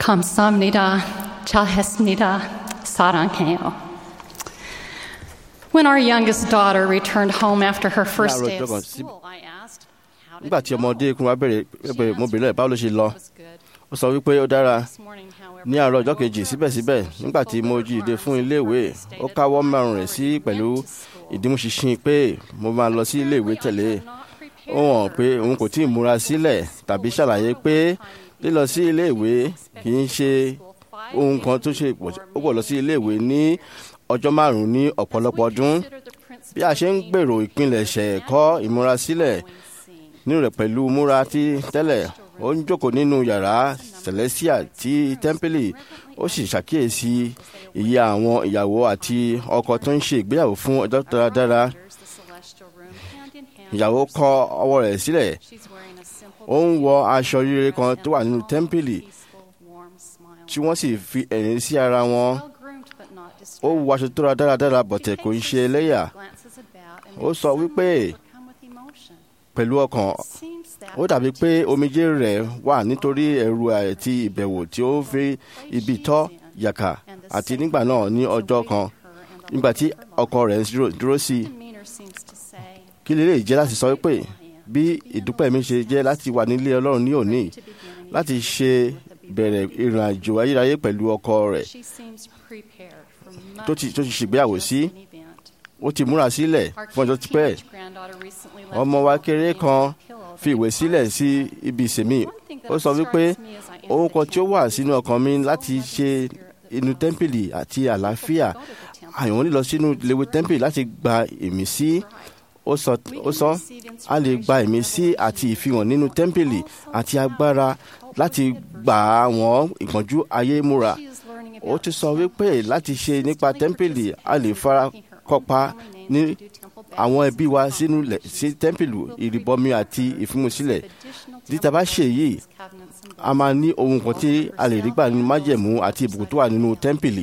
감사합니다. 잘했습니다. 사랑해요. When our youngest daughter returned home after her first day of Láàárọ̀ ọjọ́ kan school, I asked, How did nígbà it tí go? ọmọdé kún wa bẹ̀rẹ̀ She bẹ̀rẹ̀ mo answered, bèrè báwo ló ṣe lọ "It was good." ó sọ wípé ó dára This morning, however, ní àárọ̀ ọjọ́ I woke kejì her up síbẹ̀síbẹ̀ and nígbà tí mo jí ìdè fún iléèwé ó káwọ́ márùn rẹ̀ sí pẹ̀lú ìdímúṣinṣin pé mo máa lọ sí iléèwé tẹ̀lé ó hàn pé òun kò tí ì múra sílẹ̀ tàbí ṣàlàyé pé lílọ sí iléèwé kì í ṣe ohun kan tó ṣe pọ̀ ó pọ̀ lọ sí iléèwé ní ọjọ́ márùn-ún ní ọ̀pọ̀lọpọ̀ ọdún bí a ṣe ń gbèrò ìpilẹ̀ṣẹ̀ ẹ̀kọ́ ìmúrasílẹ̀ nínú rẹ̀ pẹ̀lú múra tí tẹ́lẹ̀ ó ń jókòó nínú yàrá celestia ti tẹ́ḿpìlì ó sì ṣàkíyèsí iye àwọn ìyàwó àti ọkọ tó ń ṣe ìgbéyàwó fún ọjọ́ dáradára ìyàwó kọ ọwọ́ rẹ̀ sílẹ̀ ó ń wọ aṣọ rere kan tó wà nínú tẹ́ḿpìlì tí wọ́n sì fi ẹ̀rín sí ara wọn ó wọ aṣọ tó ra dáradára bọ̀tẹ̀ kò ń ṣe ẹlẹ́yà ó sọ wípé pẹ̀lú ọkàn ó dàbí pé omijé rẹ̀ wà nítorí ẹ̀rù àti ìbẹ̀wò tí ó fi ibi tọ́ yàkà àti nígbà náà ní ọjọ́ kan nígbà tí ọkọ rẹ̀ ń dúró- dúró sí i kí lè lè jẹ́ láti sọ pé bí ìdúpẹ́ mi ṣe jẹ́ láti wà nílé ọlọ́run ní òní láti ṣe bẹ̀rẹ̀ ìrìn àjò ayérayé pẹ̀lú ọkọ rẹ̀ tó ti tó ti ṣègbéyàwó sí ó ti múra sílẹ̀ fún ọjọ́ tipẹ́ ọmọ wa kéré kan fi ìwé sílẹ̀ sí ibi ìsèmí ó sọ wípé ohun kan tí ó wà sínú ọkàn mi láti ṣe inú tẹ́ḿpìlì àti àlàáfíà àyàn lílọ sínú ìléwé tẹ́ḿpìlì láti gba ìmísí ó sọ ó sọ a lè gba ìmísí àti ìfihàn nínú tẹ́ḿpìlì àti agbára láti gbà àwọn ìpọ́njú ayé múra ó ti sọ wípé láti ṣe nípa tẹ́ḿpìlì a lè fara kópa ní àwọn ẹbí wa sínú lẹ̀ sí tẹ́ḿpìlì ìrìbọmi àti ìfimúsílẹ̀ títa bá ṣe yìí a máa ní ohun kan tí a lè rí gbà nínú májẹ̀mú àti ìbùkún tó wà nínú tẹ́ḿpìlì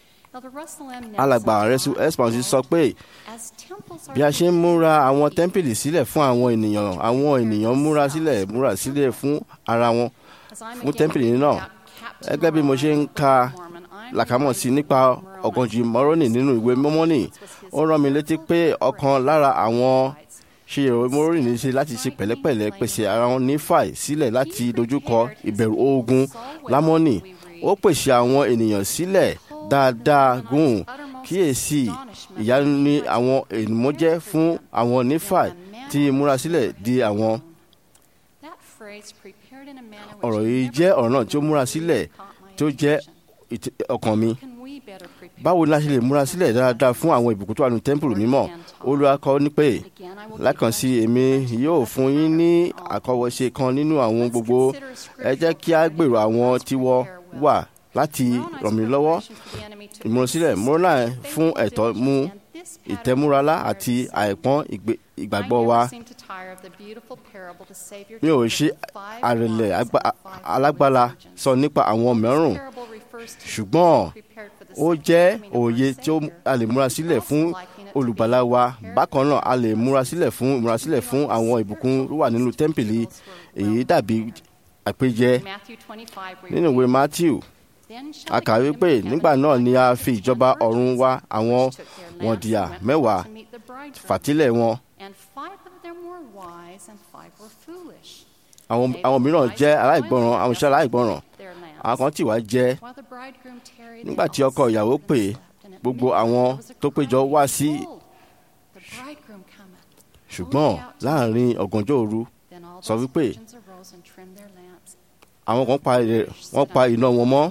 alàgbà rẹ̀sù esponsi sọ pé bí a ṣe ń múra àwọn tẹ́ḿpìlì sílẹ̀ fún àwọn ènìyàn àwọn ènìyàn múra sílẹ̀ múra sílẹ̀ fún ara wọn fún tẹ́ḿpìlì náà gẹ́gẹ́ bí mo ṣe ń ka làkàmọ̀ sí nípa ọ̀gànjì mọ́rọ́nì nínú ìwé mọ́mọ́nì ó rán mi létí pé ọ̀kan lára àwọn ṣe ìròyìn mọ́rọ́nì ní ṣe láti ṣe pẹ̀lẹ́pẹ̀lẹ́ pèsè ara wọn ní fàì sílẹ̀ láti dojúkọ ìbẹ̀rù ogun lámọ́nì ó pèsè àwọn ènìyàn sílẹ̀ dáadáa gùn kíyèsí ìyanu ni àwọn ènìyàn jẹ́ fún àwọn nífàì tí ìmúrasílẹ̀ di àwọn ọ̀rọ̀ yìí jẹ́ ọ̀rọ̀ náà tí ó múra sílẹ̀ tí ó jẹ́ ìt- ọkàn mi báwo ni a ṣe lè múra sílẹ̀ dáadáa fún àwọn ìbùkún tó wà nínú tẹ́ḿpìlì mímọ́ olùwàkọ́ ní pé lákànsí èmi yóò fún yín ní àkọwọ́ṣe kan nínú àwọn gbogbo ẹ jẹ́ kí a gbèrò àwọn tiwọ́ wà láti ràn mí lọ́wọ́ ìmúrasílẹ̀ múrọ́nà fún ẹ̀tọ́ mú ìtẹ́múralá àti àìpọ́n ìgbé- ìgbàgbọ́ wa mi ò ṣe àrẹ̀lẹ̀ agba- alágbára sọ nípa àwọn mẹ́rùn ṣùgbọ́n ó jẹ́ òye tí ó- a lè múra sílẹ̀ fún olùgbàlà wa bákan náà a lè múra sílẹ̀ fún múra sílẹ̀ fún àwọn ìbùkún tó wà nínú tẹ́ḿpìlì èyí dàbí àpèjẹ nínú ìwé matthew a kà wípé nígbà náà ni a fi ìjọba ọ̀run wá àwọn wọ̀ndìyà mẹ́wàá fàtílẹ̀ wọn àwọn àwọn mìíràn jẹ́ aláìgbọràn àwọn iṣẹ́ aláìgbọràn àwọn kan tí wàá jẹ́ nígbà tí ọkọ ìyàwó pè é, gbogbo àwọn tó péjọ wá sí ṣùgbọ́n láàrin ọ̀gànjọ́ òru sọ wípé àwọn kan pa ẹ̀- wọ́n pa iná wọn mọ́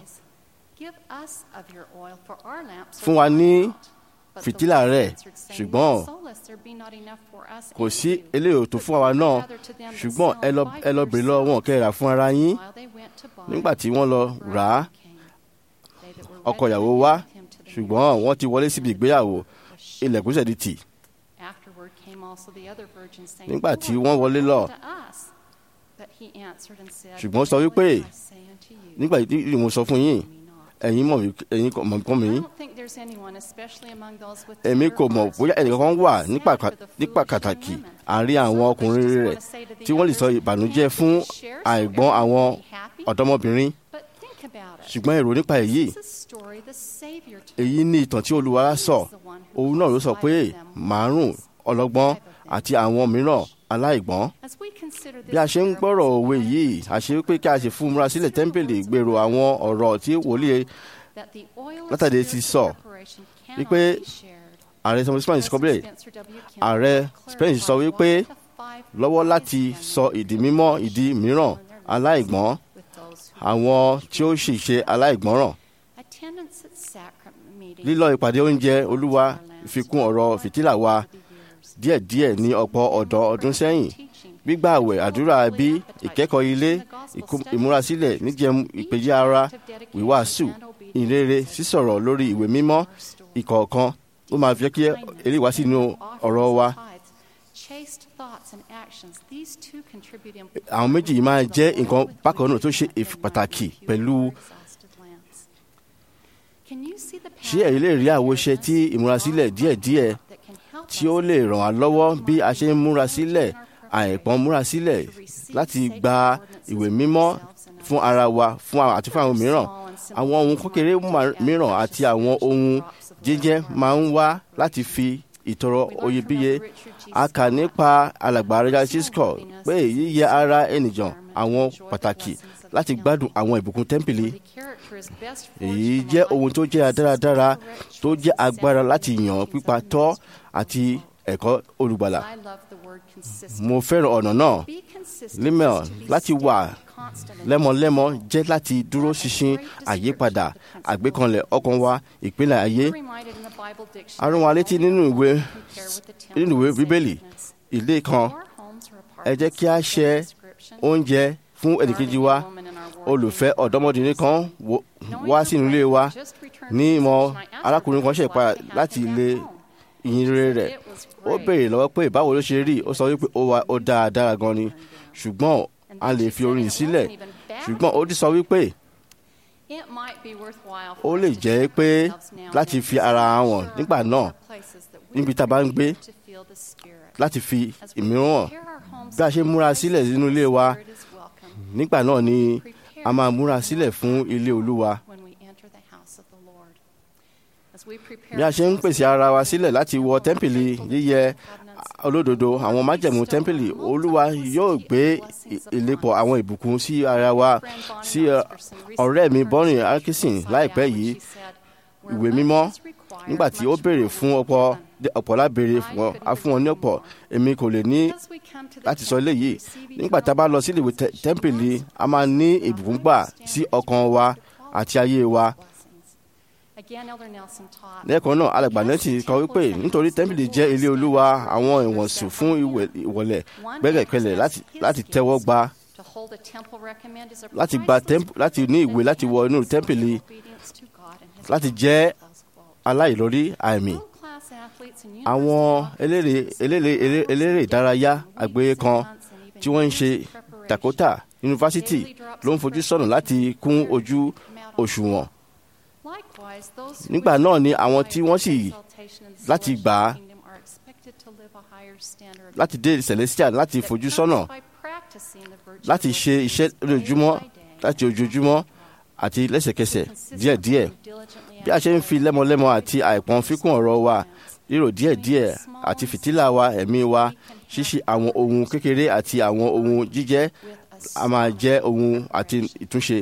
fún wa ní fìtílà rẹ̀ ṣùgbọ́n kò sí eléyìí tó fún àwa náà ṣùgbọ́n ẹ lọ ẹ lọ bèrè lọ́wọ́ wọn kẹ́ ẹ rà fún ara yín nígbà tí wọ́n lọ rà á ọkọ ìyàwó wá ṣùgbọ́n wọ́n ti wọlé síbi ìgbéyàwó ilẹ̀kùn ṣẹ̀ di tì nígbà tí wọ́n wọlé lọ ṣùgbọ́n ó sọ wípé nígbà tí mo sọ fún yín ẹ̀yin mọ̀ mí ẹ̀yin kò mọ̀ kàn mí èmi kò mọ̀ bóyá ẹnìkan wà ní pàkà- ní pàtàkì àárín àwọn ọkùnrin rẹ̀ tí wọ́n lè sọ ìbànújẹ́ fún àìgbọ́n àwọn ọ̀dọ́mọbìnrin ṣùgbọ́n èrò nípa èyí èyí ní ìtàn tí olúwa sọ òun náà ló sọ pé márùn ọlọ́gbọ́n àti àwọn mìíràn aláìgbọ́n bí a ṣe ń gbọ́rọ̀ òwe yìí àṣé pé kí a ṣe fún múra sílẹ̀ tẹ́ḿpìlì gbèrò àwọn ọ̀rọ̀ tí wòlíì látàdé ti sọ wípé ààrẹ sọ spain sọ pé ààrẹ spain sọ wípé lọ́wọ́ láti sọ ìdí mímọ́ ìdí mìíràn aláìgbọ́n àwọn tí ó sì ṣe aláìgbọ́ràn lílọ ìpàdé oúnjẹ olúwa ìfikún ọ̀rọ̀ fìtílà wa díẹ̀díẹ̀ ní ọ̀pọ̀ ọ̀dọ́ ọdún sẹ́yìn gbígbà àwẹ̀ àdúrà bí ìkẹ́kọ̀ọ́ ilé ìmúrasílẹ̀ níjẹun ìpèjì ara wíwàásù ìrere sísọ̀rọ̀ lórí ìwé mímọ́ ìkọ̀ọ̀kan ó máa fi kí eléyìí wá sínú ọ̀rọ̀ wa. àwọn méjì yìí máa jẹ́ nǹkan bákan náà tó ṣe pàtàkì pẹ̀lú ṣé ẹ̀yin lè rí àwòṣe tí ìmúrasílẹ̀ díẹ̀díẹ̀ tí ó lè ràn wá lọ́wọ́ bí a ṣe ń múra sílẹ̀ àìpọ́n múra sílẹ̀ láti gba ìwé mímọ́ fún ara wa fún àti fún àwọn mìíràn àwọn ohun kékeré mìíràn àti àwọn ohun jíjẹ máa ń wá láti fi ìtọrọ oyebíye a kà nípa alàgbà rẹ̀ cisco pé yíyẹ ara ènìyàn àwọn pàtàkì láti gbádùn àwọn ìbùkún tẹ́ḿpìlì èyí jẹ́ ohun tó jẹ́ dáradára tó jẹ́ agbára láti yàn pípa tọ́ àti ẹ̀kọ́ olùgbàlà mo fẹ́ràn ọ̀nà náà limel láti wà lẹ́mọ̀lẹ́mọ̀ jẹ́ láti dúró ṣinṣin àyípadà àgbékanlẹ̀ ọkàn wa ìpínlẹ̀ ayé arún wa létí nínú ìwé nínú ìwé bíbélì ilé kan ẹ jẹ́ kí a ṣe oúnjẹ fún ẹnìkejì wa olùfẹ́ ọ̀dọ́mọdé kan wá sínú ilé wa ní ìmọ̀ arákùnrin kan ṣe padà láti ilé ìyìnrere rẹ̀ ó béèrè lọ́wọ́ pé báwo ló ṣe rí ó sọ wípé ó dáa dára gan ni ṣùgbọ́n a lè fi orin sílẹ̀ ṣùgbọ́n ó ti sọ wípé ó lè jẹ́ pé láti fi ara wọn nígbà náà níbi tá a bá ń gbé láti fi ìmíràn bí a ṣe múra sílẹ̀ nínú ilé wa nígbà náà ni a máa múra sílẹ̀ fún ilé olúwa bí a ṣe ń pèsè ara wa sílẹ̀ láti wọ tẹ́ḿpìlì yíyẹ olódodo àwọn májẹ̀mú tẹ́ḿpìlì olúwa yóò gbé ìlépọ̀ àwọn ìbùkún sí ara wa sí ọ̀rẹ́ mi bọ́rin arkisin láìpẹ́ yìí ìwé mímọ́ nígbà tí ó béèrè fún ọ̀pọ̀ ọ̀pọ̀ lábèrè wọn a fún wọn ní ọ̀pọ̀ èmi kò lè ní láti sọ eléyìí nígbà tá a bá lọ sí ìwé tẹ́ḿpìlì a máa ní ìbùkún gbà sí ọkàn wa àti ayé wa lẹ́ẹ̀kan náà alàgbà nẹ́tì kọ wípé nítorí tẹ́ḿpìlì jẹ́ ilé olúwa àwọn ìwọ̀nsùn fún ìwọlẹ̀ gbẹ́gẹ̀kẹlẹ̀ láti tẹ́wọ́ gba láti gba láti ní ìwé láti wọ inú tẹ́ḿpìlì láti jẹ́ aláìlórí àmì àwọn eléré eléré eléré ìdárayá àgbáyé kan tí wọ́n ń ṣe Dakota yunifásitì ló ń fojú sọ́nà láti kún ojú òṣùwọ̀n nígbà náà ni àwọn tí wọ́n sì láti gbà á láti dé celestial láti fojú sọ́nà láti ṣe iṣẹ́ lójoojúmọ́ láti ojoojúmọ́ àti lẹ́sẹ̀kẹsẹ̀ díẹ̀díẹ̀ bí a ṣe ń fi lẹ́mọlẹ́mọ àti àìpọ́n fíkún ọ̀rọ̀ wa rírò díẹ̀díẹ̀ àti fìtílà wa ẹ̀mí wa ṣíṣe àwọn ohun kékeré àti àwọn ohun jíjẹ́ a máa jẹ́ ohun àti ìtúnṣe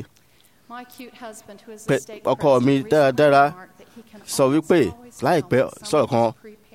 ọkọ mi dáradára sọ wípé láìpẹ́ sọ̀rọ̀ kan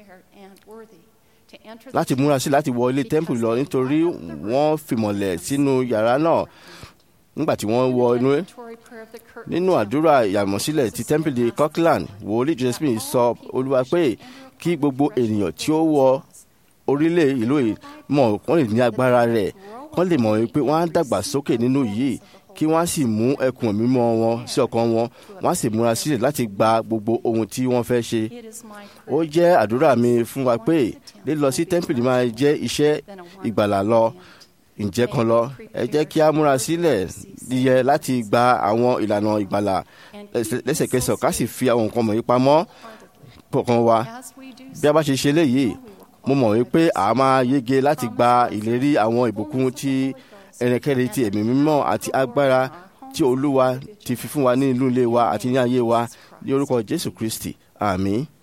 láti múra sí láti wọ ilé tẹ́ḿpù lọ nítorí wọ́n fìmọ̀lẹ̀ sínú yàrá náà nígbà tí wọ́n wọ inú ẹ̀ nínú àdúrà ìyàmọ̀sílẹ̀ ti tẹ́ḿpìlì Kirkland wòlíì Joseph Smith sọ olúwa pé kí gbogbo ènìyàn tí ó wọ orílẹ̀ ìlú yìí mọ̀ wọ́n lè ní agbára rẹ̀ wọ́n lè mọ̀ pé wọ́n á dàgbà sókè nínú yìí kí wọ́n sì mú ẹkùn mímọ́ wọn sí ọkàn wọn wọ́n sì múra sílẹ̀ láti gba gbogbo ohun tí wọ́n fẹ́ ṣe. ó jẹ́ àdúrà mi fún wa pé lílọ sí tẹ́ḿpìlì máa jẹ́ iṣẹ́ ìgbàlà lọ ǹjẹ́ kan lọ ẹ jẹ́ kí a múra sílẹ̀ yẹ láti gba àwọn ìlànà ìgbàlà lẹ́sẹ̀kẹsẹ̀ ká sì fi àwọn nǹkan wọ̀nyí pamọ́ kọ̀ọ̀kan wa bí a bá ṣe ṣe léyìí mo mọ̀ wípé a máa yege láti gba ìlérí àwọn ìbùkún tí ẹnikẹ́ni ti ẹ̀mí mímọ́ àti agbára tí olúwa ti fi fún wa ní inú ilé wa àti ní ayé wa ní orúkọ jésù kristi àmín.